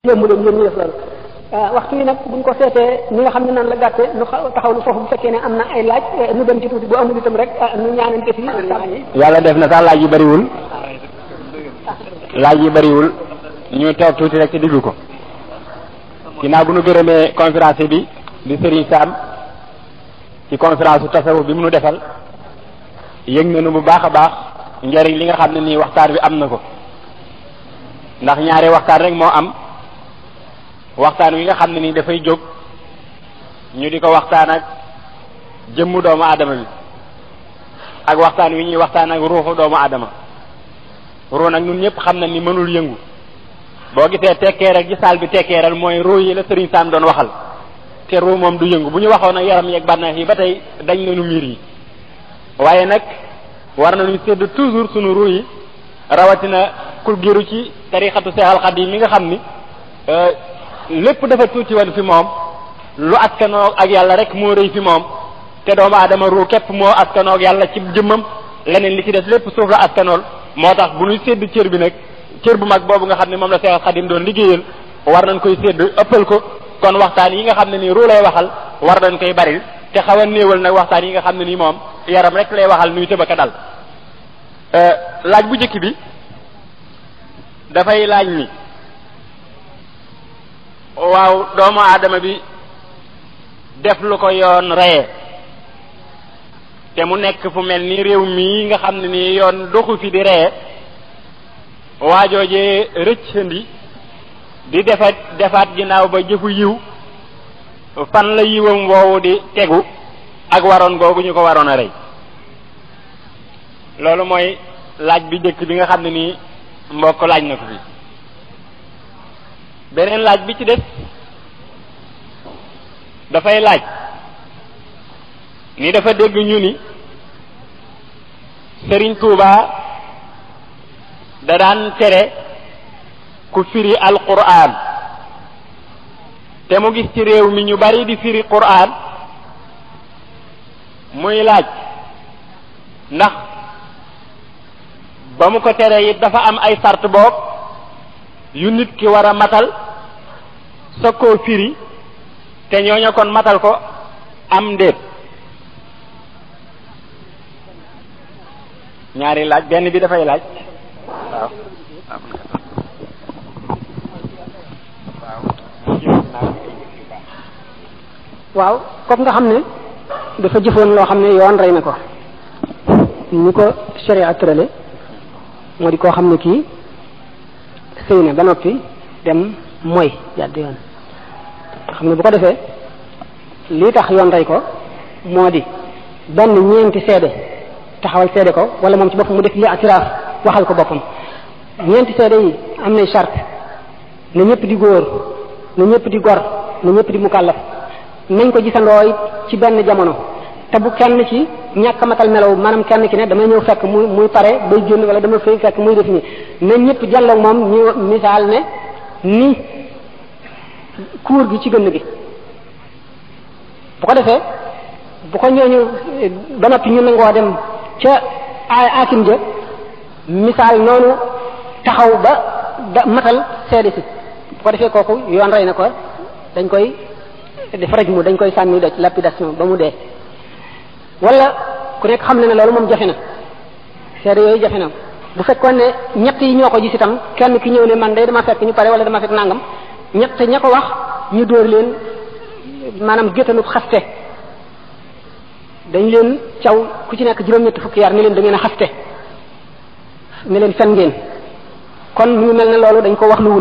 yomb leen yéen ñu def loolu waxtu yi nag buñ ko seetee ni nga xam ne noonu la gàtte nu taxaw lu foofu bu fekkee ne am na ay laaj nu dem ci tuuti bu amul itam rek nu ñaanante fi yàlla def na sax laaj yi bariwul laaj yi bariwul ñu toog tuuti rek ci diglu ko ginnaaw bu nu gërëmee conférence bi di Serigne Sam ci conférence su tasawuf bi mu nu defal yëg nañu bu baax a baax njëriñ li nga xam ne nii waxtaan bi am na ko ndax ñaari waxtaan rek moo am waxtaan wi nga xam ne nii dafay jóg ñu di ko waxtaan ak jëmmu doomu aadama bi ak waxtaan wi ñuy waxtaan ak ruuxu doomu aadama ruu nag ñun ñëpp xam na ni mënul yëngu boo gisee tekkeeral gi saal bi tekkeeral mooy ruu yi la Serigne Sam doon waxal te ruu moom du yëngu bu ñu waxoon ak yaram yeeg bànneex yi ba tey dañ nañu miir yi waaye nag war nañu sédd toujours sunu ruu yi rawatina ku giru ci tarixatu Seexal Xadiim mi nga xam ni lépp dafa tuuti woon fi moom lu askanoo ak yàlla rek moo rëy fi moom te doomu aadama ruu képp moo askanoo ak yàlla ci jëmmam leneen li ci des lépp suuf la askanool moo tax bu ñuy sédd cër bi nag cër bu mag boobu nga xam ne moom la Seexal Xadiim doon liggéeyal war nañ koy sédd ëppal ko kon waxtaan yi nga xam ne nii ruu lay waxal war nañ koy baril te xaw a néewal nag waxtaan yi nga xam ne nii moom yaram rek lay waxal nuy tëbaka dal laaj bu njëkk bi dafay laaj ni waaw doomu aadama bi def lu ko yoon reye te mu nekk fu mel ni réew mii nga xam ne nii yoon doxu fi di reye waajoojee rëccandi di defat defaat ginnaaw ba jëfu yiw fan la yiwam woowu di tegu ak waroon googu ñu ko waroon a rey loolu mooy laaj bi njëkk bi nga xam ne nii mbokk laaj na ko fi beneen laaj bi ci des dafay laaj ni dafa dégg ñu ni Sëriñ Tuuba da daan tere ku firi alquran te mu gis ci réew mi ñu bari di firi quran muy laaj ndax ba mu ko tere it dafa am ay sart boog yu nit ki war a matal sa koo firi te ñooña kon matal ko am ndéet ñaari laaj benn bi dafay laaj waaw waaw comme nga xam ne dafa jëfoon loo xam ne yoon rey na ko ni ko sharia tërale moo di koo xam ne kii sëy na ba noppi dem mooy jàdd yoon xam ne bu ko defee lii tax yoon rey ko moo di benn ñeenti seede taxawal seede ko wala moom ci boppam mu def li atiraaf waxal ko boppam ñeenti seede yi am nay charte na ñëpp di góor na ñëpp di gor na ñëpp di mukallaf nañ ko gisandooy ci benn jamono te bu kenn ci ñàkk matal melaw maanaam kenn ki ne damay ñëw fekk muy muy pare bay génn wala dama fay fekk muy def nii na ñëpp jàlloog moom ñu misaal ne ni kuur gi ci gënn gi bu ko defee bu ko ñooñu ba noppi ñu nangoo dem ca aakim ja misaal noonu taxaw ba ba matal seede si bu ko defee kooku yoon rey na ko dañ koy def raj mu dañ koy sànni doj lapidation ba mu dee wala ku nekk xam ne ne loolu moom jafe na seede yooyu jafe na bu fekkoon ne ñett yi ñoo ko gis itam kenn ki ñëw ne man day dama fekk ñu pare wala dama fekk nangam ñett ña ko wax ñu dóor leen maanaam géttanub xaste dañ leen caw ku ci nekk juróom-ñetti fukki yar ni leen da ngeen a xaste ne leen fen ngeen kon mu ngi mel ne loolu dañ ko wax luwul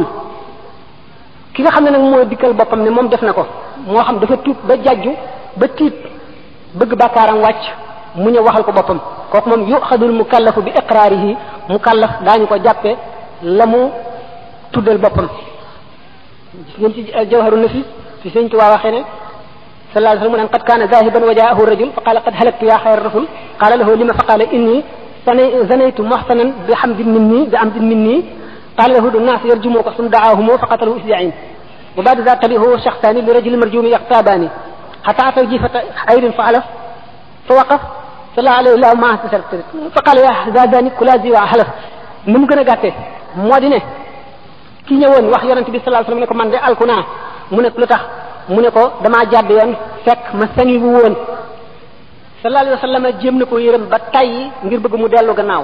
ki nga xam ne nag mooy dikkal boppam ne moom def na ko moo xam dafa tuub ba jàjju ba tiit bëgg bàkkaaram wàcc mu ñëw waxal ko boppam kooku moom yuxadul mukallafu bi iqraarihi mukallaf daañu ko jàppe la mu tuddal boppam gis ngeen ci jawharu nafis fi sëñ Tuubaa waxee ne sallallahu alayhi wa sallam mu naan qad kaana zahiban wa jaahu rajul fa qaala qad halaktu yaa xayra rasul qaala lahu lima fa qaala inni zanaytu muhsanan bi hamdin minni bi amdin minni قال له الناس يرجموك ثم دعاهم فقتلوا إسدعين وبعد ذلك تبعه شخصان لرجل مرجوم يغتابان حتى أتى جيفة عير فعلف فوقف صلى عليه الله ما فقال يا زاداني كلا زي وحلف نم gën a gàtte moo di ne ki ñëwoon wax yonent bi sallallahu alayhi wasallam ne ko man de alku naa mu ne lu tax mu ne ko damaa jàdd yoon fekk ma sangi wu woon sallallahu alayhi wasallam jéem na ko yërëm ba tayyi ngir bëgg mu dellu gannaaw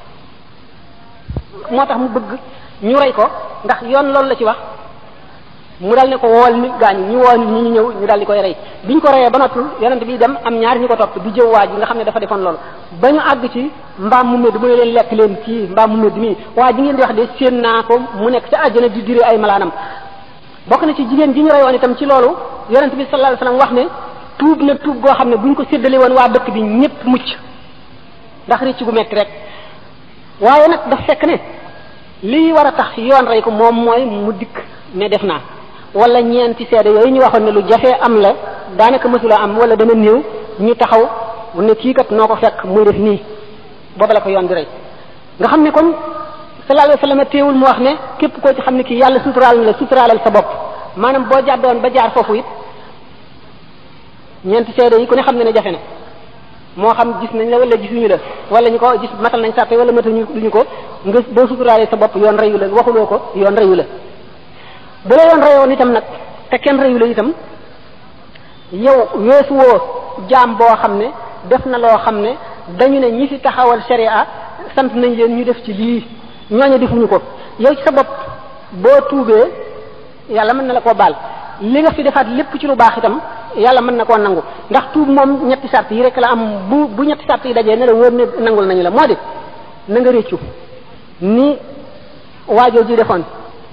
moo tax mu bëgg ñu rey ko ndax yoon loolu la ci wax mu dal ne ko wool nit gaañu ñu woo nit ñi ñu ñëw ñu dal di koy rey biñ ko reyee ba noppi yonent bi dem am ñaari ñu ko topp di jëw waa ji nga xam ne dafa defoon loolu ba ñu àgg ci mbaam mu medd mu ne leen lekk leen kii mbaam mu medd mii waa ji ngeen di wax de séen naa ko mu nekk ca àjjana di dire ay malaanam bokk na ci jigéen ji ñu reyoon itam ci loolu yonent bi sallallahu alayhi wasallam wax ne tuub na tuub goo xam ne buñ ko séddale woon waa dëkk bi ñëpp mucc ndax rëcc gu metti rek waaye nag daf fekk ne lii war a tax yoon rey ko moom mooy mu dikk ne def naa wala ñeenti seede yooyu ñu waxoon ne lu jafee am la daanaka mësula am wala dana néew ñu taxaw ne kii kat noo ko fekk muy def nii booba la ko yoon di rey nga xam ne kon sallallahu alayhi wasallam teewul mu wax ne képp koo ci xam ne kii yàlla suturaal na la suturaalal sa bopp maanaam boo jàddoon ba jaar foofu it ñeenti seede yi ku ne xam ne ne jafe na moo xam gis nañ la wala gisuñu la wala ñu ko gis matal nañ sàppe wala matañu duñu ko nga boo suturaalee sa bopp yoon reyu la waxuloo ko yoon reyu la bu la yoon reyoon itam nag te kenn reyu la itam yow weesu woo jaam boo xam ne def na loo xam ne dañu ne ñi fi taxawal sharia sant nañ leen ñu def ci lii ñooñu defuñu ko yow ci sa bopp boo tuubee yàlla mën na la koo baal li nga fi defaat lépp ci lu baax itam yàlla mën na koo nangu ndax tuub moom ñetti sart yi rek la am bu bu ñetti sart yi dajee ne la wóor ne nangul nañu la moo di na nga réccu ni waajoo ji defoon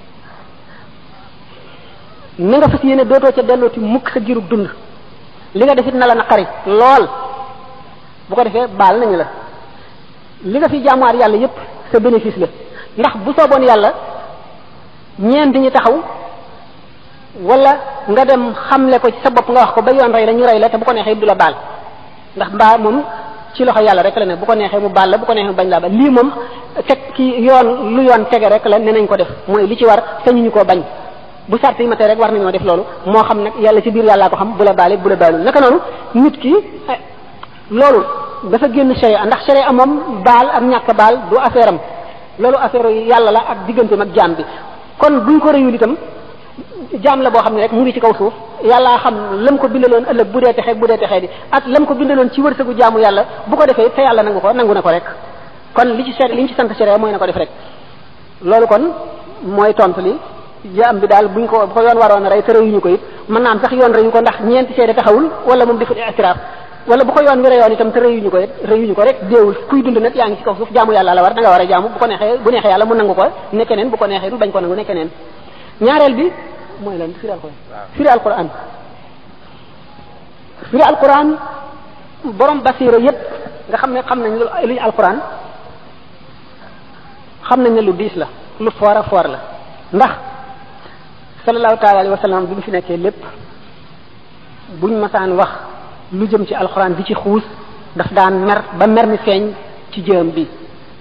na nga fas yéene dootoo ca dellooti mukk sa girub dund li nga defit na la naqari lool bu ko defee baal nañu la li nga fi jaamuwaat yàlla yépp sa bénéfice la ndax bu sooboon yàlla ñeent ñi taxaw wala nga dem xamle ko ci sa bopp nga wax ko ba yoon rey la ñu rey la te bu ko neexee du la baal ndax mbaa moom ci loxo yàlla rek la ne bu ko neexee mu baal la bu ko neexee mu bañ laa baal lii moom teg ki yoon lu yoon tege rek la ne nañ ko def mooy li ci war sañu ñu koo bañ bu sart yi ma tey rek war nañoo def loolu moo xam nag yàlla ci biir yàllaa ko xam bu la baale bu la baalul naka noonu nit ki loolu dafa génn sharia ndax sharia moom baal ak ñàkk baal du affaire am loolu affaire yàlla la ak digganteem ak jaam bi kon buñ ko réyul itam jaam la boo xam ne rek mu ngi ci kaw suuf yàllaa xam lam ko bindaloon ëllëg bu dee texee bu dee texee di ak lam ko bindaloon ci wërsëgu jaamu yàlla bu ko defee te yàlla nangu ko nangu na ko rek kon li ci ser li ñu ci sant sharia mooy na ko def rek loolu kon mooy tontu li jaam bi daal buñ ko bu ko yoon waroon a rey te reyuñu ko it mën naa am sax yoon reyu ko ndax ñeenti seede taxawul wala moom deful itiraaf wala bu ko yoon wi reyoon itam te reyuñu ko it reyuñu ko rek déewul kuy dund nag yaa ngi ci kaw suuf jaamu yàlla la war da nga war a jaamu bu ko neexee bu neexee yàlla mu nangu ko ne keneen bu ko neexee du bañ ko nangu ne keneen ñaareel bi mooy lan firi alquran firi alquran firi alquran borom basira yépp nga xam ne xam nañ lu luñ alquran xam nañ ne lu diis la lu foor a foor la ndax sallallahu taala alayhi wa sallam bi mu fi nekkee lépp buñ masaan wax lu jëm ci alxuraan di ci xuus daf daan mer ba mer mi feeñ ci jëm bi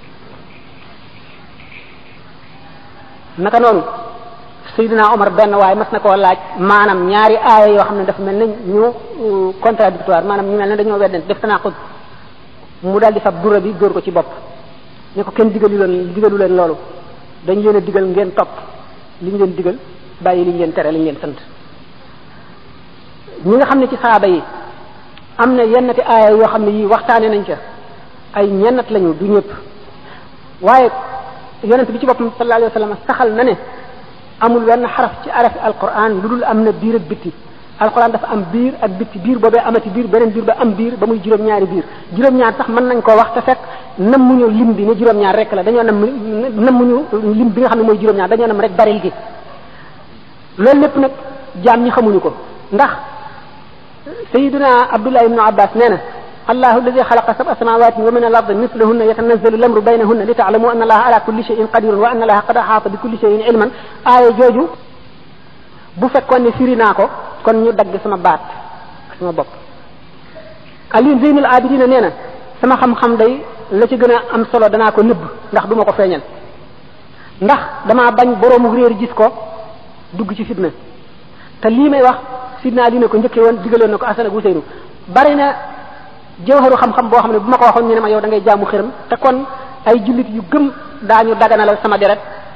naka noonu Seydina Omar benn waaye mas na koo laaj maanaam ñaari aaya yoo xam ne dafa mel ne ñu contradictoire maanaam ñu mel ne dañoo weddent def tanaqud mu daal di fab dura bi dóor ko ci bopp ne ko kenn digalu leen digalu leen loolu dañ leen a digal ngeen topp li ñu leen digal bàyyi li ñu leen tere li ñu leen sant ñi nga xam ne ci saaba yi am na yennati aaya yoo xam ne yii waxtaane nañ ca ay ñennat lañu du ñëpp waaye yonent bi ci boppam sallallahu alayhi wa sallam saxal na ne amul wenn xaraf ci arafi alquran lu dul am na biir ak bitti alquran dafa am biir ak bitti biir boobee amati biir beneen biir ba am biir ba muy juróom-ñaari biir juróom-ñaar sax mën nañ koo wax te fekk nammuñu lim bi ne juróom-ñaar rek la dañoo nam nammuñu lim bi nga xam ne mooy juróom-ñaar dañoo nam rek baril gi loolu lépp nag jaam ñi xamuñu ko ndax sayiduna abdullah ibnu abbas nee na allahu alladi xalaqa sab'a samawati wa min al ardi mislahunna yatanazzalu al amru baynahunna li taalamu anna allaha ala kulli shay'in qadirun wa anna allaha qad ahata bi kulli shay'in ilman aaya jooju bu fekkoon ne firi naa ko kon ñu dagg sama baat sama bopp Ali Zeynul Abidina nee na sama xam-xam day la ci gën a am solo danaa ko nëbb ndax duma ko feeñal ndax damaa bañ boroomu réer gis ko dugg ci fitna te lii may wax sidna Ali ne ko njëkkee woon digaloon na ko Asan ak Useynu bari na jawharu xam-xam boo xam ne bu ma ko waxoon ñu ne ma yow da ngay jaamu xërëm te kon ay jullit yu gëm daañu daganalal sama deret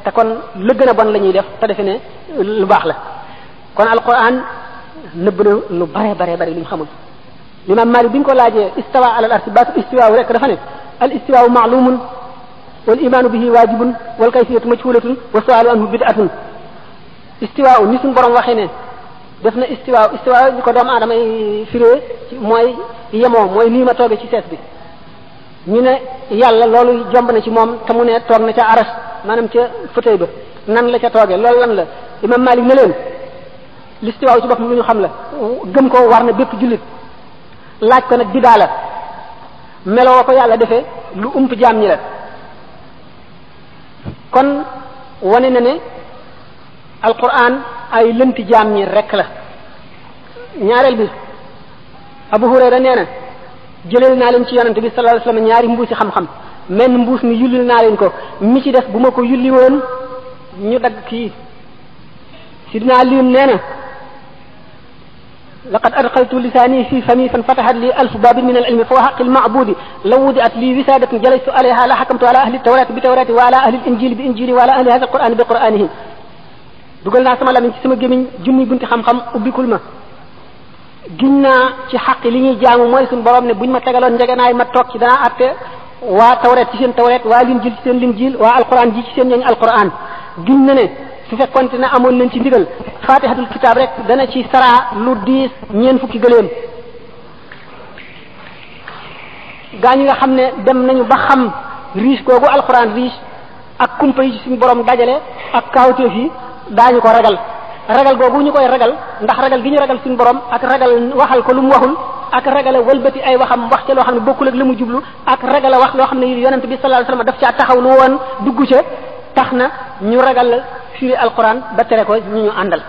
te kon la gën a bon la ñuy def te defe ne lu baax la kon alquran nëbb na lu bare bare bare lu ñu xamul l'imam Malik bi ñu ko laajee istawa ala al arsi baatu istiwaawu rek dafa ne al istiwaawu maalumun wal imaanu bihi waajibun wal kayfiyatu majhulatun wa sualu anhu bid'atun istiwaawu ni suñu borom waxee ne def na istiwaaw istiwaaw ñu ko doomu aadama yi firee ci mooy yemoo mooy nii ma toogee ci sees bi ñu ne yàlla loolu jomb na ci moom te mu ne toog na ca aras maanaam ca fauteuil ba nan la ca toogee loolu lan la imam Malik ne leen l'istiwaaw ci boppam lu ñu xam la gëm ko war na bépp jullit laaj ko nag bidaa la meloo ko yàlla defee lu ump jaam ñi la kon wane na ne alquran ay lënti jaam ñi rek la ñaareel bi Abu Hurayra nee na jëleel naa leen ci yonante bi sallallahu alayhi wasallam ñaari mbuusi xam-xam menn mbuus mi yullil naa leen ko mi ci def bu ma ko yulli woon ñu dagg kii sidna lim nee na laqad adxaltu lisaani fi fami fan fatahat li alfu babin min alilmi fa xaqi almacbudi law wudiat li wisadatin jalastu alayha la xakamtu ala ahli tawrati bi tawrati wa ala ahli alinjili bi injili wa ala ahli hada alqurani bi quranihim dugal naa sama lamiñ ci sama gémmiñ junni bunti xam-xam ubbikul ma giñ naa ci xaq li ñuy jaamu mooy suñu borom ne buñ ma tegaloon njegenaay ma toog ci danaa atte waa tawret ci seen tawret waa linjil ci seen linjil waa alquran ji ci seen ñooñ alquran giñ na ne su fekkonte ne amoon nañ ci ndigal fatihatul kitab rek dana ci saraa lu diis ñeen fukki gëléem gaa ñi nga xam ne dem nañu ba xam riche googu alquran riche ak kumpa yi ci suñu borom dajale ak kaawteef yi daañu ko ragal ragal googu ñu koy ragal ndax ragal gi ñu ragal suñu borom ak ragal waxal ko lu mu waxul ak ragal wëlbati ay waxam wax ca loo xam ne bokkul ak la mu jublu ak ragal wax loo xam ne yonent bi sallallahu alayhi wasallam daf caa taxaw lu woon dugg ca tax na ñu ragal firi alquran ba tere ko ñu ñu àndal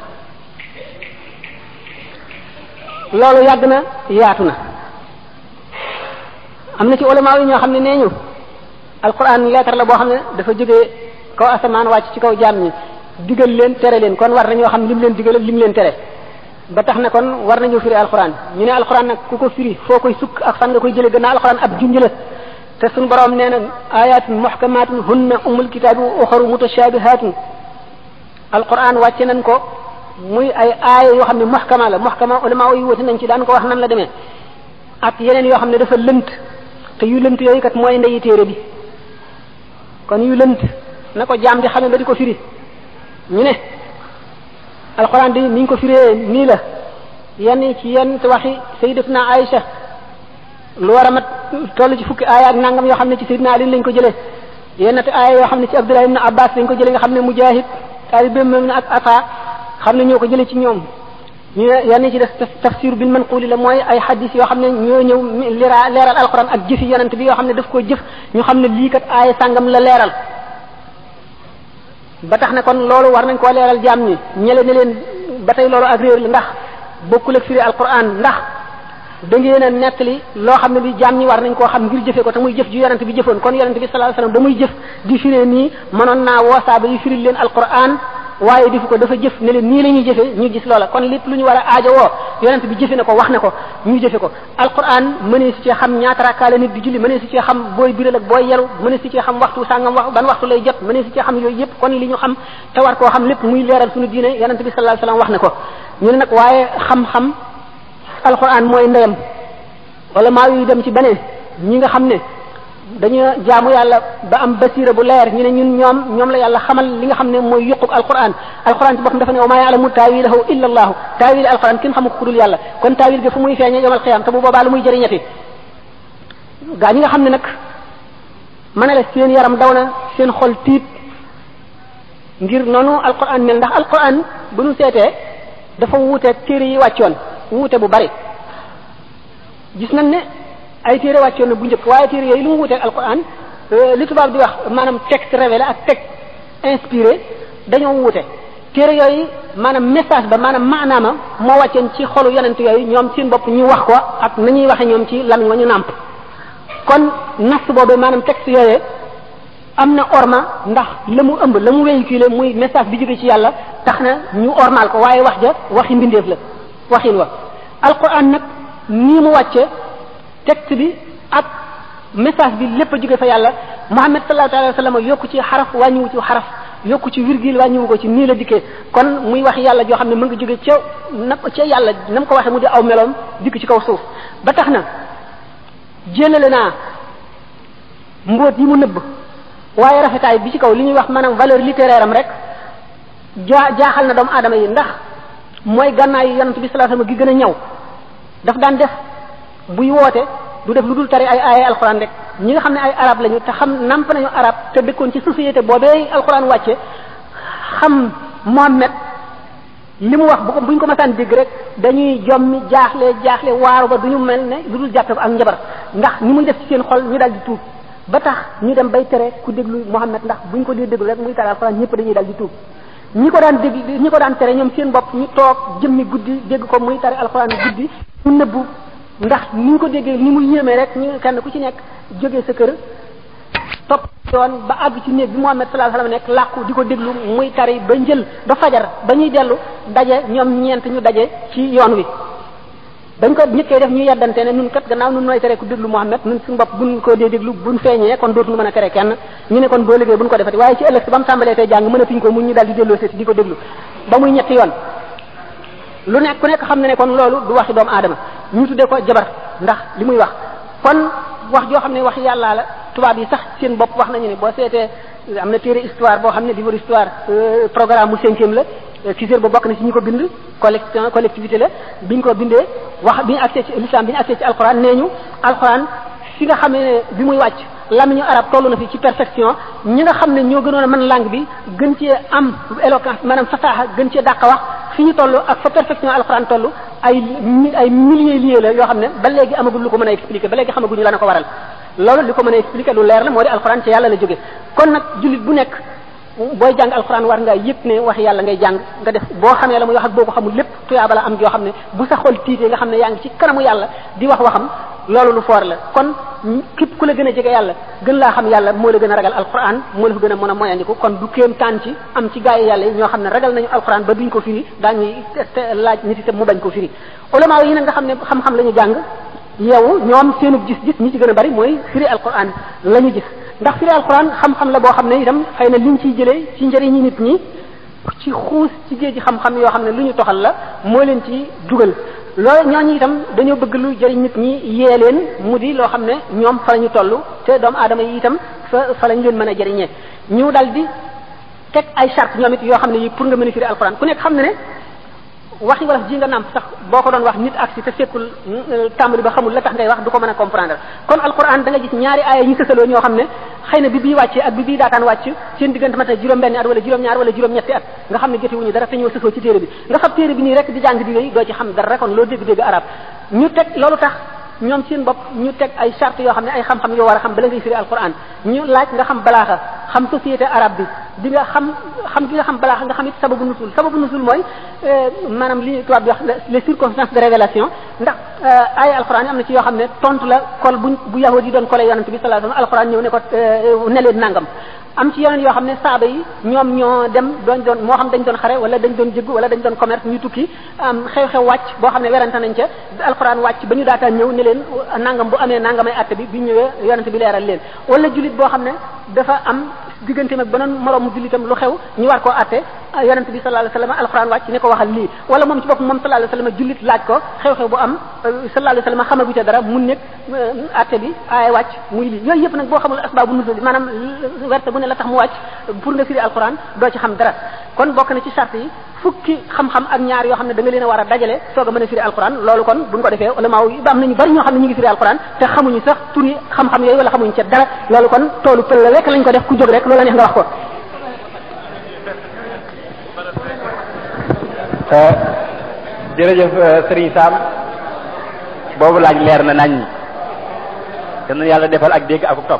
loolu yàgg na yaatu na am na ci ulama yi ñoo xam ne nee ñu alquran lettre la boo xam ne dafa jógee kaw asamaan wàcc ci kaw jaam ñi digal leen tere leen kon war nañoo xam lim leen digal ak lim leen tere ba tax na kon war nañoo firi alquran ñu ne alquran nag ku ko firi foo koy sukk ak fan nga koy jëlee gannaaw alquran ab junj la te suñu borom nee na ayatun muhkamatun hunna umul kitaabi wa uxaru mutashabihatun alquran wàcce nañ ko muy ay aaya yoo xam ne muhkama la muhkama ulama yi wuti nañ ci daan ko wax nan la demee ak yeneen yoo xam ne dafa lënt te yu lënt yooyu kat mooy ndeyi téere bi kon yu lënt na ko jaam di xamee ba di ko firi ñu ne alquran di ni ñu ko firee nii la yenn ci yenn waxi sayyidatuna Aïcha lu war a mat toll ci fukki aaya ak nangam yoo xam ne ci sayyidina Ali lañ ko jëlee yenn te aaya yoo xam ne ci Abdullah ibn Abbas lañ ko jëlee nga xam ne Mujahid taalibeem moom ak Ata xam ne ñoo ko jëlee ci ñoom ñu ne yenn ci def tafsir bil manquli la mooy ay hadis yoo xam ne ñoo ñëw lira leeral alquran ak jëfi yonent bi yoo xam ne daf koo jëf ñu xam ne lii kat aaya sàngam la leeral ba tax na kon loolu war nañ koo leeral jaam ñi ñele ne leen ba tey loolu ak réer la ndax bokkul ak firi alquran ndax da ngeen a nettali loo xam ne bi jaam ñi war nañ koo xam ngir jëfe ko te muy jëf ju yonent bi jëfoon kon yonent bi sallallahu alayhi wasallam ba muy jëf di firee nii mënoon naa woo saaba yi firil leen alquran waaye defu ko dafa jëf ne leen nii la ñuy jëfe ñu gis loola kon lépp lu ñu war a aajo woo yonent bi jëfe na ko wax na ko ñu jëfe ko alquran mënee si cee xam ñaata rakkaa la nit di julli mënee si cee xam booy biral ak booy yelu mënee si cee xam waxtu sàngam wax ban waxtu lay jot mënee si cee xam yooyu yëpp kon li ñu xam te war koo xam lépp muy leeral suñu diine yonent bi sallallahu alayhi wasallam wax na ko ñu ne nag waaye xam-xam alquran mooy ndeyam wala maa yu dem ci beneen ñi nga xam ne dañu jaamu yàlla ba am basira bu leer ñu ne ñun ñoom ñoom la yàlla xamal li nga xam ne mooy yuqub alquran alquran ci boppam dafa ne wa maa yaalamu taawilahu illa allahu taawil alquran kenn xamu ko ku dul yàlla kon taawil ga fu muy feeñe yomal xiyam te bu boobaa lu muy jëriñati gaa ñi nga xam ne nag ma ne la seen yaram daw na seen xol tiit ngir noonu alquran mel ndax alquran bu ñu seetee dafa wuuteeg téere yi wàccoon wuute bu bari gis nañ ne ay téere wàccoon na bu njëkk waaye téere yooyu lu mu wuteeg alquran li tubaab di wax maanaam texte révélé ak texte inspiré dañoo wuute téere yooyu maanaam message ba maanaam maanaama moo wàcceen ci xolu yonent yooyu ñoom seen bopp ñu wax ko ak nañuy waxe ñoom ci lamiñ wa ñu nàmp kon nas boobu maanaam texte yooyu am na orma ndax la mu ëmb la mu véhiculé muy message bi jóge ci yàlla tax na ñu ormal ko waaye wax ja waxi mbindeef la waxin wa alquran nag nii mu wàcce texte bi ak message bi lépp a jóge fa yàlla Muhammad sallallahu alayhi wa sallam yokku ci xaraf wàññiwu ci xaraf yokku ci virgule wàññiwu ko ci nii la dikkee kon muy wax yàlla joo xam ne mu ngi jóge ca na ca yàlla na mu ko waxee mu di aw meloom dikk ci kaw suuf ba tax na jëlale naa mbóot yi mu nëbb waaye rafetaay bi ci kaw li ñuy wax maanaam valeur littéraire am rek jaa jaaxal na doomu aadama yi ndax mooy gànnaayu yonent bi sallallahu alayhi wasallam gi gën a ñëw daf daan def buy woote du def lu dul tari ay aaya alxuraan rek ñi nga xam ne ay arab lañu te xam namp nañu arab te dëkkoon ci société boobee alxuraan wàcce xam Mohammed li mu wax bu ko buñ ko masaan dégg rek dañuy jommi jaaxle jaaxle waaru ba du ñu mel ne lu dul jàppe ko ak njabar ndax ni muy def ci seen xol ñu daal di tuub ba tax ñu dem bay tere ku déglu Mohammed ndax buñ ko dee déglu rek muy tari alxuraan ñëpp dañuy daal di tuub ñi ko daan dégg ñi ko daan tere ñoom seen bopp ñu toog jëmmi guddi dégg ko muy tari alxuraan guddi ñu nëbbu ndax ni ñu ko déggee ni mu yéemee rek ñu kenn ku ci nekk jógee sa kër topp yoon ba àgg ci néeg bi Muhammad sallallahu alayhi wasallam nekk làqu di ko déglu muy tari ba njël ba fajar ba ñuy dellu daje ñoom ñeent ñu daje ci yoon wi dañ ko ñëkkee def ñu yeddante ne nun kat gannaaw nun nooy tere ku déglu Muhammad nun suñu bopp buñ ko dee déglu buñ feeñee kon dootuñu mën a tere kenn ñu ne kon boo liggéey buñ ko defati waaye ci ëllëg si ba mu tàmbalee tey jàng mënatuñ ko mu ñu daal di delloo seeti di ko déglu ba muy ñetti yoon lu nekk ku nekk xam ne ne kon loolu du waxi doomu aadama ñu tuddee ko jabar ndax li muy wax kon wax joo xam ne wax yàllaa la tubaab yi sax seen bopp wax nañu ne boo seetee am na téere histoire boo xam ne livre histoire programme mu cinquième la Cissé ba bokk na ci ñi ko bind collection collectivité la biñ ko bindee wax bi ñu accès ci l'islam bi ñu accès ci alxuraan nee ñu alxuraan fi nga xam ne bi muy wàcc lamiñu arab toll na fi ci perfection ñi nga xam ne ñoo gënoon a mën langue bi gën cee am éloquence maanaam fasaaxa gën cee dàq wax fi ñu toll ak fa perfection alxuraan toll ay ay milliers liés la yoo xam ne ba léegi amagul lu ko mën a expliquer ba léegi xamaguñu la na ko waral loolu li ko mën a expliquer lu leer la moo di alxuraan ci yàlla la jóge kon nag jullit bu nekk booy jàng alxuraan war ngaa yëg ne wax yàlla ngay jàng nga def boo xamee la muy wax ak boo ko xamul lépp tuyaaba la am joo xam ne bu sa xol tiitee nga xam ne yaa ngi ci kanamu yàlla di wax waxam loolu lu foor la kon képp ku la gën a jege yàlla gën laa xam yàlla moo la gën a ragal alxuraan moo la fa gën a mën a moyandiku kon du kéem taan ci am ci gaa yi yàlla yi ñoo xam ne ragal nañu alxuraan ba duñ ko firi daañuy laaj nit itam mu bañ ko firi ulama yi nag nga xam ne xam-xam la ñu jàng yow ñoom seenu gis-gis ñi ci gën a bari mooy firi alquran la ñu gis ndax firi alquran xam-xam la boo xam ne itam xëy na liñ ciy jëlee ci njëriñi nit ñi ci xuus ci géej xam-xam yoo xam ne lu ñu toxal la moo leen ci dugal loolu ñooñu itam dañoo bëgg lu jëriñ nit ñi yee leen mu di loo xam ne ñoom fa la ñu toll te doomu aadama yi itam fa fa lañ leen mën a jëriñee ñu dal di teg ay charte ñoom it yoo xam ne yi pour nga mën a firi alquran ku nekk xam ne ne waxi wolof ji nga nàmp sax boo ko doon wax nit ak si te fekkul tàmbali ba xamul la tax ngay wax du ko mën a comprendre kon alquran da nga gis ñaari aaya yi sësaloo ñoo xam ne xëy na bi bii wàccee ak bi bii daataan wàcc seen diggante mat na juróom benn at wala juróom ñaar wala juróom ñetti at nga xam ne jote wuñu dara te ñoo sësoo ci téere bi nga fab téere bi nii rek di jàng di wéy doo ci xam dara kon loo dégg-dégg arab ñu teg loolu tax ñoom seen bopp ñu teg ay charte yoo xam ne ay xam-xam yoo war a xam bala ngay firi alquran ñu laaj nga xam balaaxa xam société arabe bi di nga xam xam gi nga xam balaaxa nga xam it sababu nusul sababu nusul mooy maanaam li tubaab bi wax les circonstances de révélation ndax ay alquran yi am na ci yoo xam ne tontu la kol bu bu yahudi yi doon kole yonent bi sallallahu alayhi wasallam alquran ñëw ne ko ne leen nangam am ci yeneen yoo xam ne saaba yi ñoom ñoo dem doon doon moo xam dañ doon xare wala dañ doon jëgg wala dañ doon commerce ñu tukki am xew-xew wàcc boo xam ne werante nañ ca alxuraan wàcc ba ñu daataan ñëw ne leen nangam bu amee nangamay atte bi bi ñëwee yonente bi leeral leen wala jullit boo xam ne dafa am digganteem ak beneen moroomu jullitam lu xew ñu war koo atte yonente bi sallallahu alayhi wasallam alxuraan wàcc ne ko waxal lii wala moom ci bopp moom sallallahu alayhi wasallam jullit laaj ko xew-xew bu am sallallahu alayhi wasallam xamagu ca dara mun nekk atte bi aay wàcc muy lii yooyu yëpp nag boo xamul asbaabu nuzul maanaam werte bu ne la tax mu wàcc pour nga firi alquran doo ci xam dara kon bokk na ci charte yi fukki xam-xam ak ñaar yoo xam ne da nga leen a war a dajale soog a mën a firi alquran loolu kon buñ ko defee ulama yi ba am nañu bari ñoo xam ne ñu ngi firi alquran te xamuñu sax turi xam-xam yooyu wala xamuñu ca dara loolu kon toolu pël la rek lañ ko def ku jóg rek loola neex nga wax ko jërëjëf Serigne Sam boobu laaj leer na nañ te nu yàlla defal ak dégg ak topp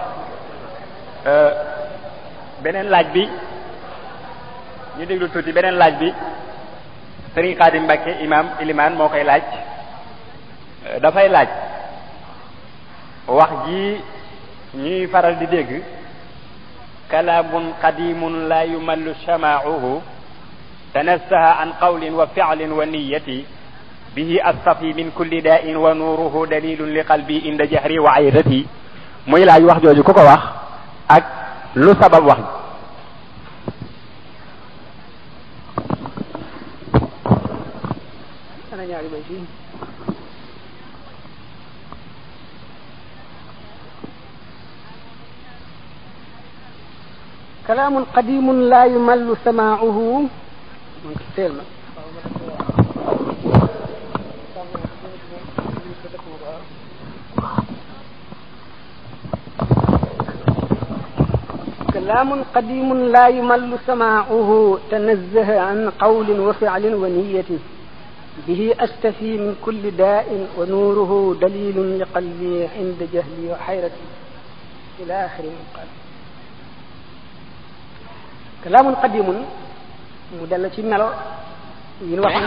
beneen laaj bi ñu déglu tuuti beneen laaj bi Serigne Khadim Mbacke imam iliman moo koy laaj dafay laaj wax ji ñuy faral di dégg kalaamun qadimun la yumallu shama'uhu tanassaha an qawlin wa fi'lin wa niyyati bihi astafi min kulli da'in wa nuruhu dalilun li qalbi inda jahri wa ayrati muy laaj wax jooju ku ko wax ak lu sabab wax ana ñaari bay fii كلام قديم لا يمل سماعه كلام قديم لا يمل سماعه تنزه عن قول وفعل ونية به أستفي من كل داء ونوره دليل لقلبي عند جهلي وحيرتي إلى آخر قال kalaamun qadimun mu dell ci melo yi ñu wax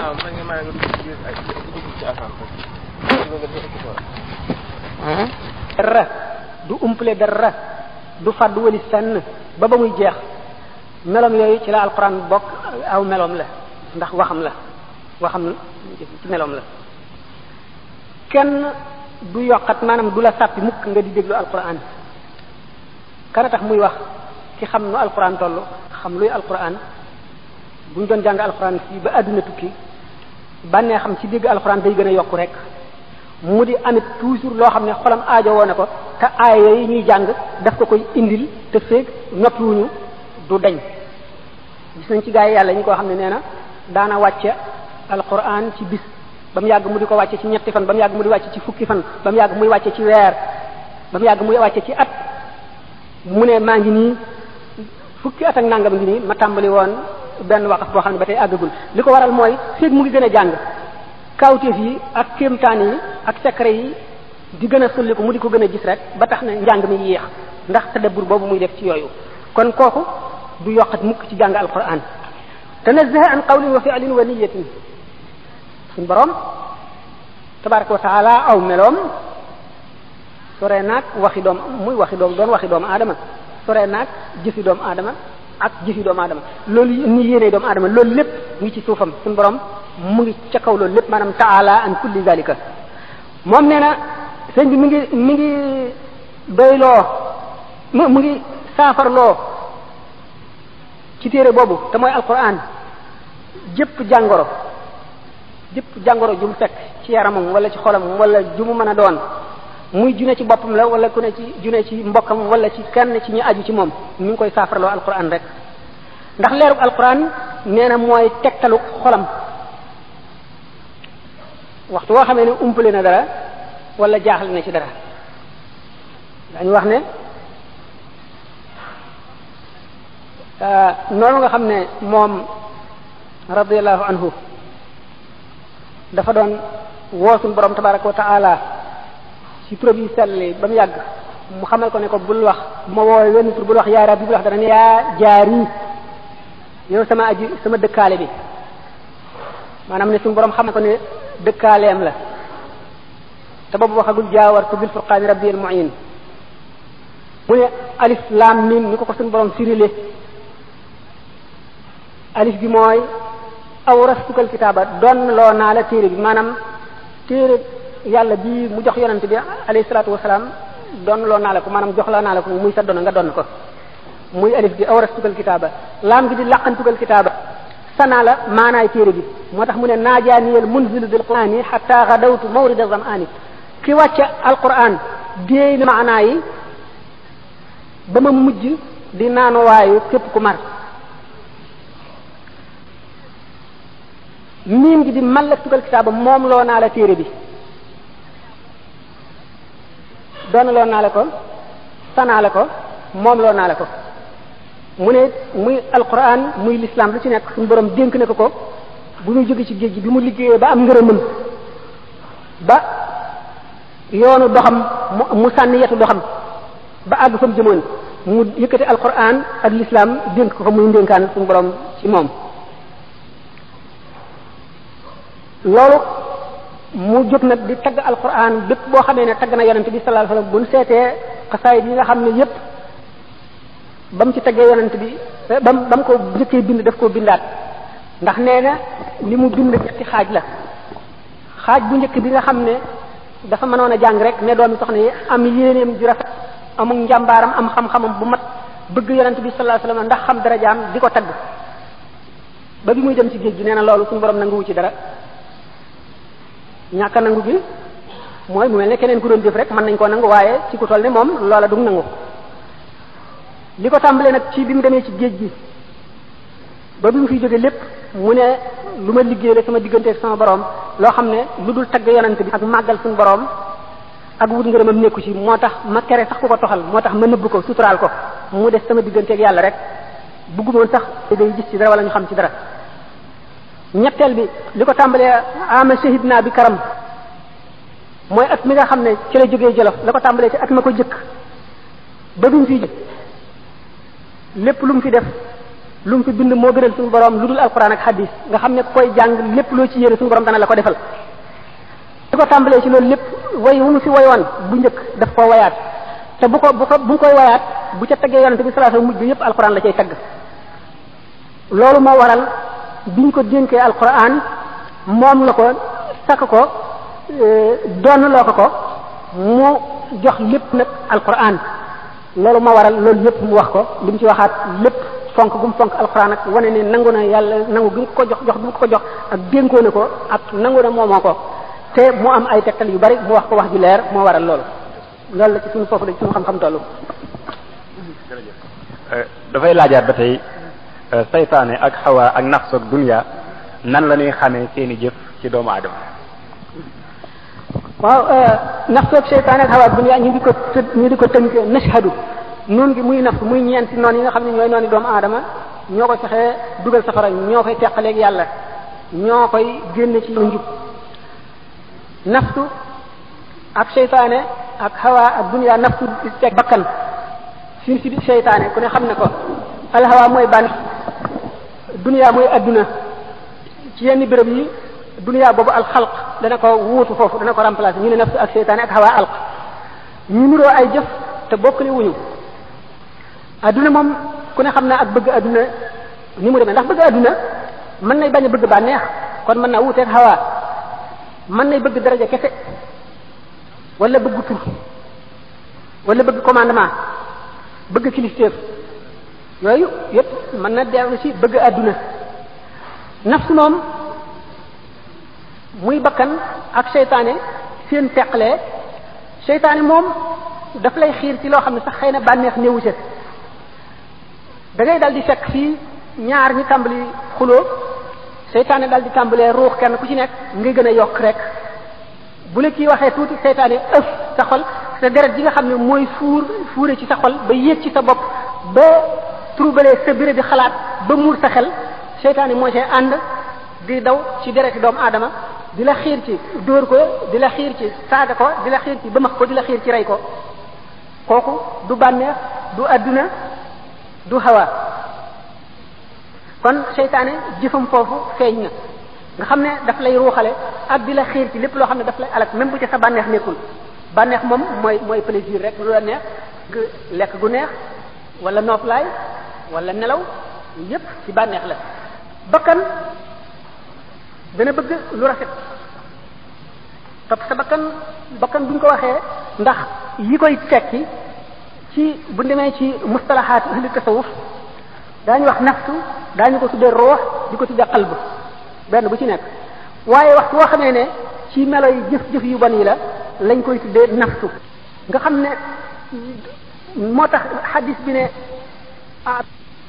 dara du umple dara du fàddu wali fenn ba ba muy jeex melom yooyu ci la alquran bokk aw melom la ndax waxam la waxam ci melom la kenn du yokkat maanaam du la sàppi mukk nga di déglu alquran kana tax muy wax ki xam nu alquran toll xam luy alquran bu ñu doon jàng alquran fii ba àdduna tukki bànnee xam ci dégg alquran day gën a yokku rek mu di amit toujours loo xam ne xolam aajo woo na ko te aaya yooyu ñuy jàng daf ko koy indil te feeg noppiwuñu du dañ gis nañ ci gaa yi yàlla ñi koo xam ne nee na daana wàcce alquran ci bis ba mu yàgg mu di ko wàcce ci ñetti fan ba mu yàgg mu di wàcce ci fukki fan ba mu yàgg muy wàcce ci weer ba mu yàgg muy wàcce ci at mu ne maa ngi nii fukki at ak nangam ngi nii ma tàmbali woon benn waqaf boo xam ne ba tey àggagul li ko waral mooy feeg mu ngi gën a jàng kawteef yi ak kéemtaan yi ak secret yi di gën a sulli ko mu di ko gën a gis rek ba tax na njàng mi yéex ndax tadabbur boobu muy def ci yooyu kon kooku du yokkat mukk ci jàng alquran tanazzaha an qawlin wa fi'lin wa niyatin suñ borom tabaraka wa taala aw meloom sore naag waxi doom muy waxi doom doon waxi doomu aadama sore naag jëfi doomu aadama ak jëfi doomu aadama loolu ni yéene doomu aadama loolu lépp ngi ci suufam suñu borom mu ngi ca kaw loolu lépp maanaam taala an kulli zalika moom nee na sëñ bi mi ngi mi ngi doyloo mu mu ngi saafarloo ci téere boobu te mooy alquran jëpp jàngoro jëpp jàngoro ju mu fekk ci yaramam wala ci xolam wala ju mu mën a doon muy june ci boppam la wala ku ne ci june ci mbokkam wala ci kenn ci ñu aju ci moom mi ngi koy saafarloo alquran rek ndax leerug alquran nee na mooy tegtalu xolam waxtu woo xamee ne umpale na dara wala jaaxle na ci dara dañu wax ne noonu nga xam ne moom radiallahu anhu dafa doon woosuñ borom tabaraka wa taala ci tur yi selli ba mu yàgg mu xamal ko ne ko bul wax bu ma woowee wenn tur bul wax yaa rabbi bul wax dana ne yaa jaari yow sama aji sama dëkkaale bi maanaam ne suñu borom xamal ko ne dëkkaaleem la te boobu waxagul jaawartu bil furqaani rabbi al muin mu ne alif laam mim ni ko ko suñu borom firile alif bi mooy awrastukal kitaaba doon loo naa la téere bi maanaam téere yàlla bi mu jox yonent bi alayhi salaatu wasalaam doon loo naa la ko maanaam jox loo naa la ko muy sa doon nga doon ko muy alif bi awrastukal kitaaba laam gi di laqantukal kitaaba sanaa la maanaay téere bi moo tax mu ne naajaaniyal munzilu bil qur'ani hatta gadawtu mawrida zam'ani ki wàcce alquran déey na maanaa yi ba ma mujj di naanuwaayu képp ku mar miim gi di mallaktukal kitaaba moom loo naa la téere bi doon loo naa la ko sanaa la ko moom loo naa la ko mu ne muy alquran muy l'islam lu ci nekk suñu borom dénk na ko ko bu ñu jóge ci géej gi bi mu liggéeyee ba am ngërëmam ba yoonu doxam mu mu sànni yetu doxam ba àgg fa mu jëmoon mu yëkkati alquran ak l'islam dénk ko ko muy ndénkaan suñu borom ci moom loolu mu jóg nag di tagg alquran bépp boo xamee ne tagg na yonent bi sallallahu alayhi wasallam bu ñu seetee xasaayid yi nga xam ne yépp ba mu ci taggee yonent bi ba mu ba mu ko njëkkee bind daf koo bindaat ndax nee na li mu bind ñetti xaaj la xaaj bu njëkk bi nga xam ne dafa mënoon a jàng rek ne doomi soxna yi am yéeneem ju rafet amul njàmbaaram am xam-xamam bu mat bëgg yonent bi sallallahu alayhi wasallam ndax xam darajaam di ko tagg ba bi muy dem ci géej gi nee na loolu suñu borom nanguwu ci dara ñàkk a nangu gi mooy mu mel ne keneen ku doon jëf rek mën nañ koo nangu waaye ci ku toll ne moom loola du nangu li ko tàmbalee nag ci bi mu demee ci géej gi ba bi mu fiy jóge lépp mu ne lu ma liggéey la sama diggante ak sama borom loo xam ne lu dul tagg yonante bi ak màggal suñu borom ak wut ngërëmam nekku ci moo tax ma kere sax ku ko toxal moo tax ma nëbb ko suturaal ko mu des sama diggante ak yàlla rek bëggumoon sax day gis ci dara wala ñu xam ci dara ñetteel bi li ko tàmbalee ama shahid naa bi karam mooy at mi nga xam ne ci la jógee jolof la ko tàmbalee ci at ma ko jëkk ba bi mu fi lépp lu mu fi def lu mu fi bind moo gënal suñu borom lu dul alquran ak hadis nga xam ne koy jàng lépp loo ci yéene suñu borom dana la ko defal li ko tàmbalee ci loolu lépp way wu mu fi wayoon bu njëkk daf koo wayaat te bu ko bu ko bu koy wayaat bu ca taggee yonente bi sallallahu alayhi wasallam mujj bi yépp alquran la cay tagg loolu moo waral biñ ko dénkee alquran moom la ko sakk ko doon loo ko ko mu jox lépp nag alquran loolu moo waral loolu yépp mu wax ko li mu ci waxaat lépp fonk gu mu fonk alquran ak wane ne nangu na yàlla nangu gi mu ko jox jox gi mu ko jox ak dénkoo na ko ak nangu na moomoo ko te mu am ay tegtal yu bari mu wax ko wax ju leer moo waral loolu loolu la ci suñu foofu la ci suñu xam-xam tollu dafay laajaat ba tey saytaane ak xawa ak nafs ak dunya nan la ñuy xamee seeni jëf ci doomu aadama waaw nafsu ak seytaane ak xawa ak dunya ñu di ko të ñu di ko tënk nashhadu noon gi muy nafsu muy ñeenti noon yi nga xam ne ñooy nooni doomu aadama ñoo koy fexee dugal safara ñoo koy teqaleeg yàlla ñoo koy génne ci njub nafsu ak seytaane ak xawa ak dunya nafsu di teg bakkan fi si seytaane ku ne xam ne ko alxawa mooy ban dunya mooy adduna ci yenn béréb yi dunya boobu alxalq dana ko wuutu foofu dana ko remplacer ñu ne nafsu ak seytaane ak xawa alq ñu nuroo ay jëf te bokkule wuñu adduna moom ku ne xam naa ak bëgg adduna ni mu demee ndax bëgg adduna mën nay bañ a bëgg bànneex kon mën naa wuuteeg xawa mën nay bëgg daraja kese wala bëgg tur wala bëgg commandement bëgg kilifteef yooyu yépp mën na dellu ci bëgg àdduna nafsu moom muy bakkan ak seytaane seen teqalee seytaane moom daf lay xiir ci loo xam ne sax xëy na bànneex néewu ca da ngay dal di fekk fii ñaar ñi tàmbali xuloo seytaane dal di tàmbalee ruux kenn ku ci nekk ngay gën a yokk rek bu la kii waxee tuuti seytaane ëf sa xol sa deret ji nga xam ne mooy fuur fuure ci sa xol ba yéeg ci sa bopp ba troublé sa béré di xalaat ba muur sa xel seytaane moo see ànd di daw ci dereti doomu aadama di la xiir ci dóor ko di la xiir ci saaga ko di la xiir ci bëmax ko di la xiir ci rey ko kooku du bànneex du adduna du hawa kon seytaane jëfam foofu feeñ na nga xam ne daf lay ruuxale ak di la xiir ci lépp loo xam ne daf lay alak même bu ci sa bànneex nekkul bànneex moom mooy mooy plaisir rek lu la neex lekk gu neex wala nooflaay wala nelaw yépp ci bànneex la bakkan dana bëgg lu rafet topp sa bakkan bakkan buñ ko waxee ndax yi koy tekki ci bu demee ci mustalahaat ahli tasawuf daañu wax nafsu daañu ko tuddee roox di ko tuddee qalb benn bu ci nekk waaye waxtu woo xamee ne ci melo yi jëf-jëf yu bon yi la lañ koy tuddee nafsu nga xam ne moo tax xadis bi ne ah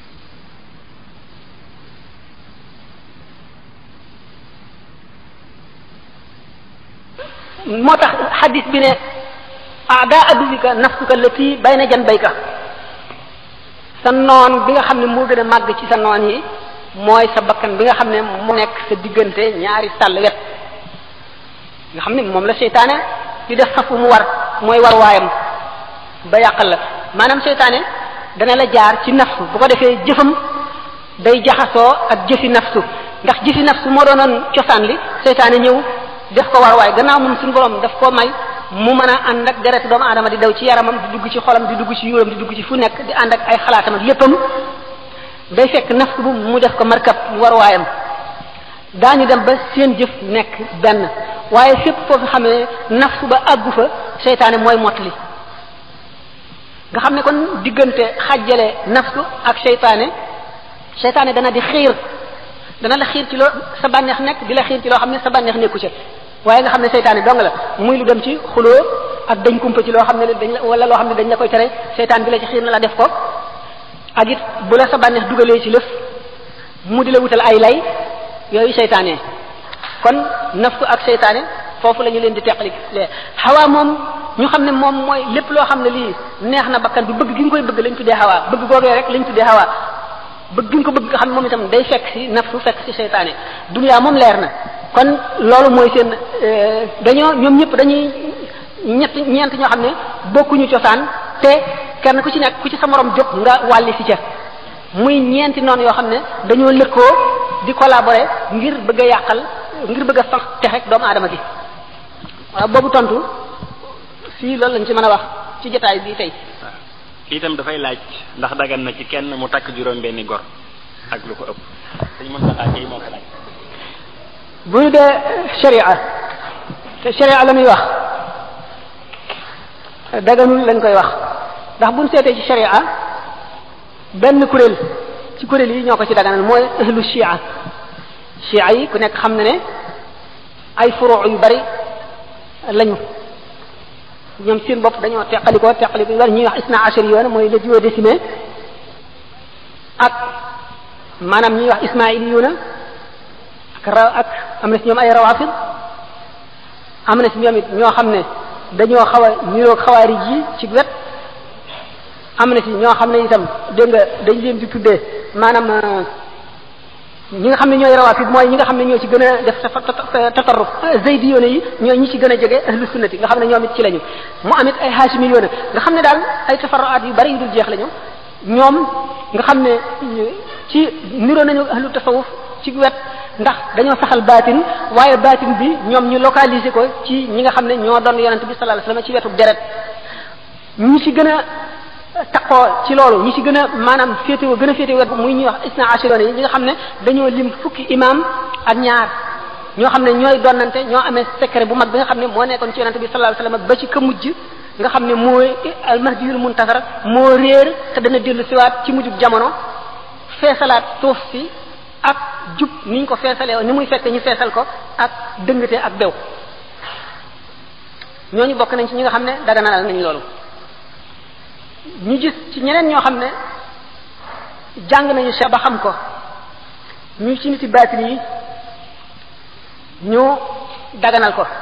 moo tax xadis bi ne aada adubika nafsuka lati bayna janbayka sa noon bi nga xam ne moo gën a màgg ci sa noon yi mooy sa bakkan bi nga xam ne moo nekk sa diggante ñaari sàll wet nga xam ne moom la seytaane di def safu mu war mooy war waayam ba yàqal la maanaam seytaane dana la jaar ci nafsu bu ko defee jëfam day jaxasoo ak jëfi nafsu ndax jëfi nafsu moo doonoon cosaan li seytaane ñëw def ko war waay gannaaw moom suñu borom daf koo may mu mën a ànd ak deret doomu aadama di daw ci yaramam di dugg ci xolam di dugg ci yuuram di dugg ci fu nekk di ànd ak ay xalaatam ak léppam day fekk nafsu bu mu def ko markab mu war waayam daañu dem ba seen jëf nekk benn waaye fépp foofu xamee nafsu ba àggu fa seytaane mooy mottali nga xam ne kon diggante xàjjale nafsu ak seytaane seytaane dana di xiir dana la xiir ci loo sa bànneex nekk di la xiir ci loo xam ne sa bànneex nekku ca waaye nga xam ne seytaane dong la muy lu dem ci xuloo ak dañ kumpa ci loo xam ne dañ la wala loo xam ne dañ la koy tere seytaan bi la ci xiir na la def ko ak it bu la sa bànneex dugalee ci lëf mu di la wutal ay lay yooyu seytaane kon nafsu ak seytaane foofu la ñu leen di teqali lee xawaa moom ñu xam ne moom mooy lépp loo xam ne lii neex na bakkan bi bëgg gi nga koy bëgg lañ tuddee xawaa bëgg googee rek lañ tuddee xawaa bëgg gi nga ko bëgg nga xam ne moom itam day fekk ci nafsu fekk ci seytaane duniyaa moom leer na kon loolu mooy seen dañoo ñoom ñëpp dañuy ñett ñeent ñoo xam ne bokkuñu cosaan te kenn ku ci nekk ku ci sa morom jóg nga wàlli si ca muy ñeenti noonu yoo xam ne dañoo lëkkoo di collaborer ngir bëgg a yàqal ngir bëgg a sax texe doomu aadama gi waaw boobu tontu fii loolu lañ ci mën a wax ci jotaay bi tey. kii itam dafay laaj ndax dagan na ci kenn mu takk juróom benni gor ak lu ko ëpp dañ mën sa laaj moo ko laaj. bu ñu dee sharia te sharia la muy wax daganul lañ koy wax ndax buñ seetee ci sharia benn kuréel ci kuréel yi ñoo ko ci daganal mooy ahlu shia shia yi ku nekk xam na ne ay furuu yu bari lañu ñoom seen bopp dañoo teqalikoo teqaliko yu bari ñuy wax isna ashari yoon mooy le duodécimain ak maanaam ñuy wax ismaili yoona ak ra ak am na si ñoom ay rawafid am na si ñoom it ñoo xam ne dañoo xaw a niroog xawaarij yi ci wet am na si ñoo xam ne itam dégg nga dañ leen di tuddee maanaam ñi nga xam ne ñooy rawafid mooy ñi nga xam ne ñoo ci gën a def tatarruf zaydi yoone yi ñooy ñi ci gën a jege ahlu sunnati nga xam ne ñoom it ci lañu mu amit ay haashimi yoone nga xam ne daal ay tafarruaat yu bari yu dul jeex lañu ñoom nga xam ne ci niroo nañu ahlu tasawuf ci wet ndax dañoo saxal baatin waaye baatin bi ñoom ñu localiser ko ci ñi nga xam ne ñoo doon yonente bi sallallahu alayhi wasallam ci wetu deret ñi ci gën a taqoo ci loolu ñi ci gën a maanaam féetewoo gën a féetewoo wet muy ñuy wax isna ashiroon yi ñi nga xam ne dañoo lim fukki imam ak ñaar ñoo xam ne ñooy donnante ñoo amee secret bu mag bi nga xam ne moo nekkoon ci yonente bi sallallahu alayhi wasallam ba ci ka mujj nga xam ne mooy almahdiyul muntasar moo réer te dana dellu siwaat ci mujjub jamono feesalaat suuf si ak jub ni ñu ko feesalee ni muy fekk ñu feesal ko ak dëngate ak bew ñooñu bokk nañ ci ñi nga xam ne daganalal nañ loolu ñu gis ci ñeneen ñoo xam ne jàng nañu cheikh ba xam ko ñu ci niti baatin yi ñu daganal ko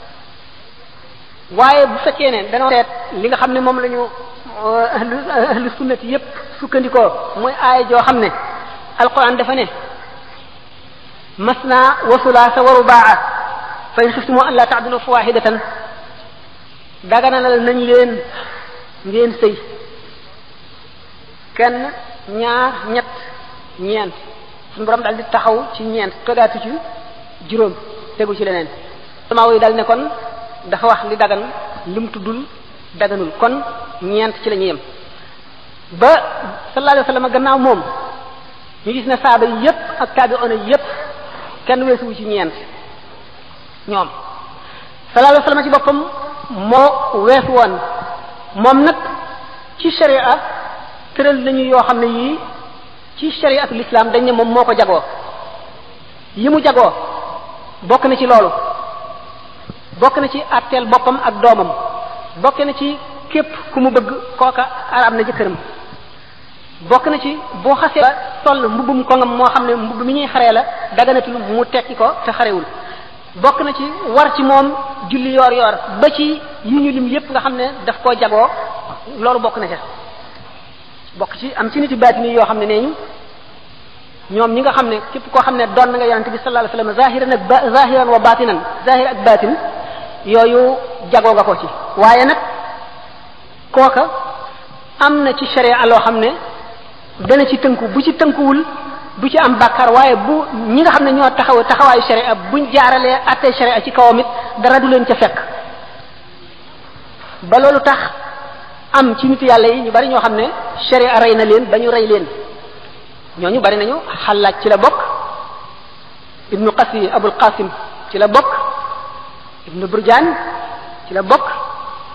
waaye bu fekkee ne dañoo seet li nga xam ne moom la ñu ahlu ahlu sunnati yépp sukkandikoo mooy aaya joo xam ne alquran dafa ne masna wa sulaasa wa rubaa fa in xiftumu an la taadilu fa waxidatan daganalal nañ leen ngeen sëy kenn ñaar ñett ñeent suñu borom daal di taxaw ci ñeent togaatu ci juróom tegu ci leneen sama woy dal ne kon dafa wax li dagan lim tuddul daganul kon ñeent ci la ñu yem ba sallallahu alayhi wa sallam gannaaw moom ñu gis ne saaba yi yépp ak taabi'una yépp kenn weesuwu ci ñeent ñoom sallallahu alayhi wa sallam ci boppam moo weesu woon moom nag ci sharia tëral nañu yoo xam ne yii ci shariatu l'islam dañ ne moom moo ko jagoo yi mu jagoo bokk na ci loolu bokk na ci atteel boppam ak doomam bokk na ci képp ku mu bëgg kooka araam na jëkkëram bokk na ci boo xasee ba sol mbubbum kongam moo xam ne mbubb mi ñuy xaree la daganatul mu tekki ko te xarewul bokk na ci war ci moom julli yoor yoor ba ci yi ñu lim yépp nga xam ne daf koo jagoo loolu bokk na ca bokk ci am ci nit yi baatini yoo xam ne nee ñu ñoom ñi nga xam ne képp koo xam ne doon na nga yonente bi sallallahu alayhi wasallam zahiran ak ba zahiran wa batinan zahir ak batin yooyu jagoo nga ko ci waaye nag kooka am na ci sharia loo xam ne dana ci tënku bu ci tënkuwul du ci am bàkkaar waaye bu ñi nga xam ne ñoo taxaw taxawaayu sharia buñ jaaralee attee sharia ci kawam it dara du leen ca fekk ba loolu tax am ci nit yàlla yi ñu bari ñoo xam ne sharia rey na leen ba ñu rey leen ñooñu bari nañu xalaaj ci la bokk ibnu qasi abul qasim ci la bokk ibnu burjaan ci la bokk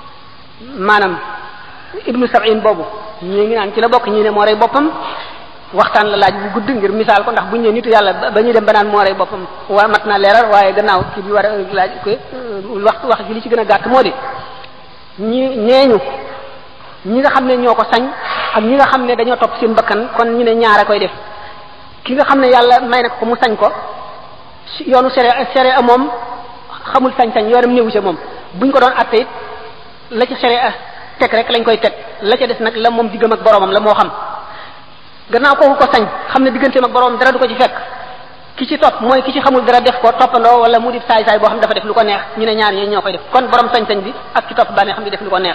maanaam ibnu sab'in boobu ñii ngi naan ci la bokk ñii ne moo rey boppam waxtaan la laaj bu gudd ngir misaal ko ndax bu ñu nee nitu yàlla ba ñuy dem ba naan moo rey boppam waa mat naa leeral waaye gannaaw kii bi war a laaj ko waxtu wax ji li ci gën a gàtt moo di ñi ñeeñu ñi nga xam ne ñoo ko sañ ak ñi nga xam ne dañoo topp seen bakkan kon ñu ne ñaara koy def ki nga xam ne yàlla may na ko mu sañ ko yoonu sere sere a moom xamul sañ-sañ yoonam néewu ca moom buñ ko doon atte it la ci sere a teg rek lañ koy teg la ca des nag la moom diggam ak boromam la moo xam gannaaw kooku ko sañ xam ne digganteem ak boromam dara du ko ci fekk ki ci topp mooy ki ci xamul dara def ko toppandoo wala mu di saay saay boo xam dafa def lu ko neex ñu ne ñaar ñooñu ñoo koy def kon borom sañ-sañ bi ak ki topp bànnee xam ne def lu ko neex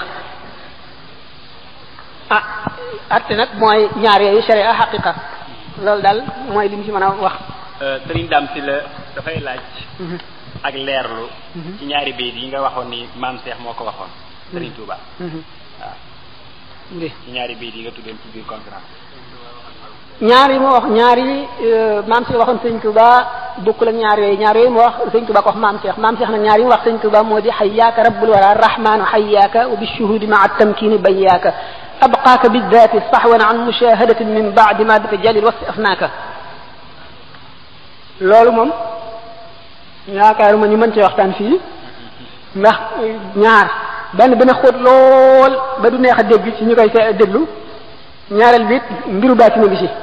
ah atte nag mooy ñaar yooyu sharia xaqiqa loolu daal mooy li mu ci mën a wax sëriñ Dame si la dafay laaj ak leerlu ci ñaari bayit yi nga waxoon ni maam Cheikh moo ko waxoon sëriñ Touba waaw ci ñaari bayit yi nga tuddoon ci biir conférence ñaar yi mu wax ñaar yi maam Cheikh waxoon sëñ Touba bokkul ak ñaar yooyu ñaar yooyu mu wax sëñ Touba ko wax maam Cheikh maam Cheikh nag ñaar yi mu wax sëñ Touba moo di xayyaaka rabbul wara rahmaanu xayyaaka wa bishuhudi maa tamkini bayyaaka abqaaka bidaati saxwan an mushahadatin min baadi ma bi tajalil wasi afnaaka loolu moom yaakaaruma ñu mën cee waxtaan fii ndax ñaar benn dana xóot lool ba du neex a dégg ci ñu koy déglu ñaareel bi it mbiru baati na gi ci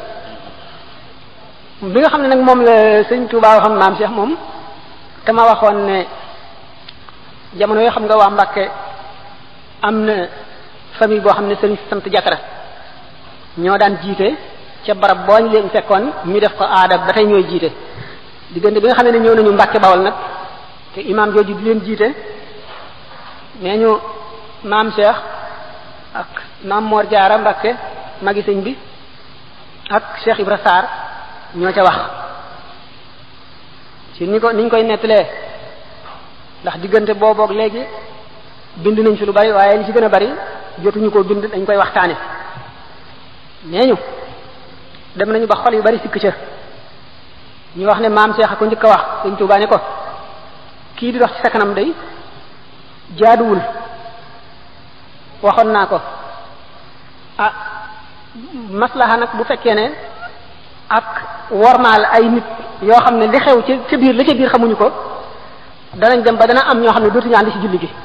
bi nga xam ne nag moom la sëñ Touba waxoon maam Cheikh moom te ma waxoon ne jamono yoo xam nga waa Mbàkke am na famille boo xam ne sëriñ sant jatara ñoo daan jiite ca barab boo ñu leen fekkoon ñu def ko aada ba tey ñooy jiite diggante bi nga xam ne ñëw nañu Mbàkke Bawol nag te imaam jooju di leen jiite nee ñu maam Cheikh ak maam Mor Jaara Mbàkke magi sëñ bi ak Cheikh Ibra Sarr ñoo ca wax ci ni ko niñ koy nettalee ndax diggante booboog léegi bind nañ fi lu bari waaye li ci gën a bari jotuñu ko bind dañ koy waxtaane nee ñu dem nañu ba xol yu bari sikk ca ñu wax ne maam Cheikh a ko njëkk a wax sëñ Tuubaa ne ko kii di dox ci sa kanam day jaaduwul waxoon naa ko ah maslaha nag bu fekkee ne ak wormaal ay nit yoo xam ne li xew ca ca biir la ca biir xamuñu ko danañ dem ba dana am ñoo xam ne dootuñu ànd ci julli gi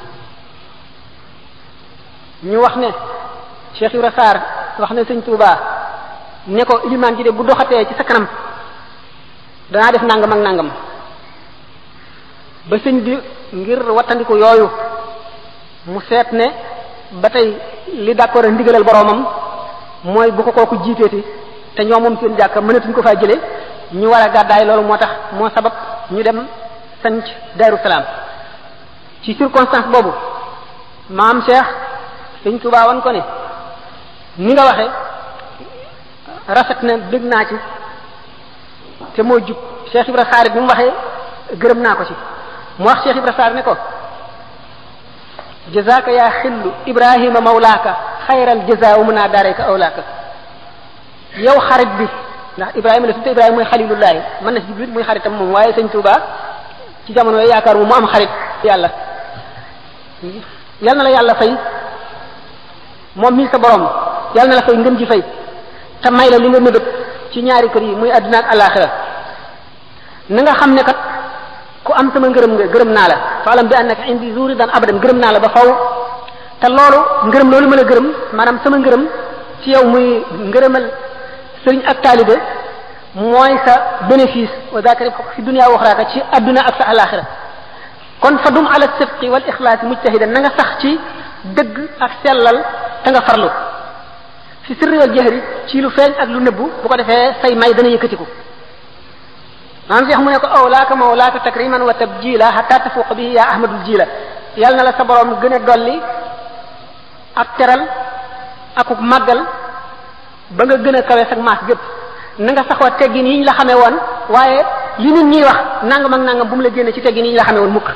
ñu wax ne Cheikh Ibra Sarr wax ne sëñ Touba ne ko ilimaan ji de bu doxatee ci sa kanam danaa def nangam ak nangam ba sëñ bi ngir wattandiku yooyu mu seet ne ba tey li d'accord a ndigalal boroomam mooy bu ko kooku jiiteeti te ñoo moom seen jàkka mënatuñ ko faa jële ñu war a gàddaay loolu moo tax moo sabab ñu dem sanc Daaru Salaam ci circonstance boobu maam Cheikh sëñ Tuubaa wan ko ne ni nga waxe rafet na dégg naa ci te moo jub Cheikh Ibra Sarr bi mu waxee gërëm naa ko ci mu wax Cheikh Ibra Sarr ne ko jazaaka yaa xillu ibrahima mawlaaka xayral jazaa wa munaa daarayka awlaaka yow xarit bi ndax ibrahima la tudde ibrahima mooy xalilullahi mën na si jublit muy xaritam moom waaye sëñ Tuubaa ci jamono yooyu yaakaar mu mu am xarit yàlla yal na la yàlla fay moom mii sa borom yal na la fay ngën ji fay te may la li nga mébét ci ñaari kër yi muy àdduna ak alaxira na nga xam ne kat ku am sama ngërëm nga gërëm naa la faalam bi annaka indi zuri daan abadan gërëm naa la ba faw te loolu ngërëm loolu ma la gërëm maanaam sama ngërëm ci yow muy ngërëmal sëriñ ak taalibe mooy sa bénéfice wa daaka rib fi dunia wa axraaka ci àdduna ak sa alaxira kon fa dum ala sidqi wal ixlaasi mujtahidan na nga sax ci dëgg ak sellal te nga farlu fi sirri wal jahri ci lu feeñ ak lu nëbbu bu ko defee say may dana yëkkatiku maam Cheikh mu ne ko awlaaka mawlaaka takriman wa tabjila hatta tafuqa bihi ya ahmadul jila yàlla na la sa borom gën a dolli ak teral akuk màggal ba nga gën a kawe sag maas gépp na nga saxoo teggin yi ñu la xamee woon waaye li nit ñiy wax nangam ak nangam bu mu la génne ci teggin yi ñu la xamee woon mukk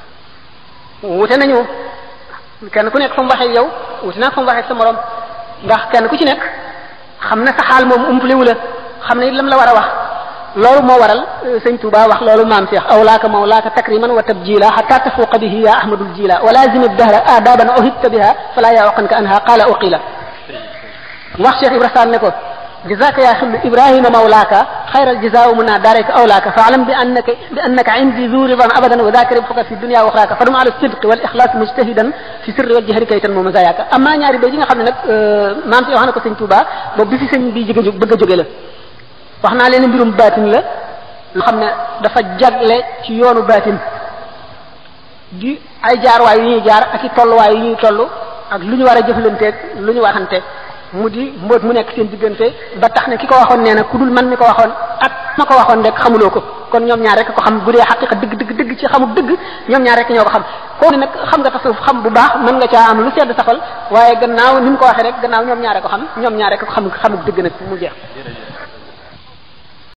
wute nañu kenn ku nekk fa mu waxee yow wute naa fa mu waxee sa morom ndax kenn ku ci nekk xam na sa xaal moom umpaliwu la xam ne lam la war a wax loolu moo waral sëñ Touba wax loolu maam Cheikh awlaaka mawlaaka takriman wa tabjila hatta tafuqa bihi ya ahmadul jila wa lazim dahra adaban uhibta biha fala yaqanka anha qala uqila wax Cheikh Ibra Sall ne ko جزاك يا خل إبراهيم مولاك خير الجزاء منا دارك أولاك فاعلم بأنك بأنك عندي ذو رضا أبدا وذاك ربحك في الدنيا وأخراك فدم على الصدق والإخلاص مجتهدا في سر والجهر كي تنمو مزاياك أما ñaari bay yi nga xam ne nag maam si wax na ko sëñ Touba boobu bi fi sëñ bi jóge bëgg a jóge la wax naa leen mbirum baatin la loo xam ne dafa jagle ci yoonu baatin di ay jaarwaay yu ñuy jaar ak i tolluwaay yu ñuy toll ak lu ñu war a jëflanteeg lu ñu waxante mu di mbóot mu nekk seen diggante ba tax ne ki ko waxoon nee na ku dul man mi ko waxoon ak ma ko waxoon rek xamuloo ko kon ñoom ñaar rek ko xam bu dee xaqiqa dëgg dëgg dëgg ci xamul dëgg ñoom ñaar rek ñoo ko xam koo ne nag xam nga tasawuf xam bu baax mën nga caa am lu sedd safal waaye gannaaw ni mu ko waxee rek gannaaw ñoom ñaar rek ko xam ñoom ñaar rek ko xam xamul dëgg nag mu jeex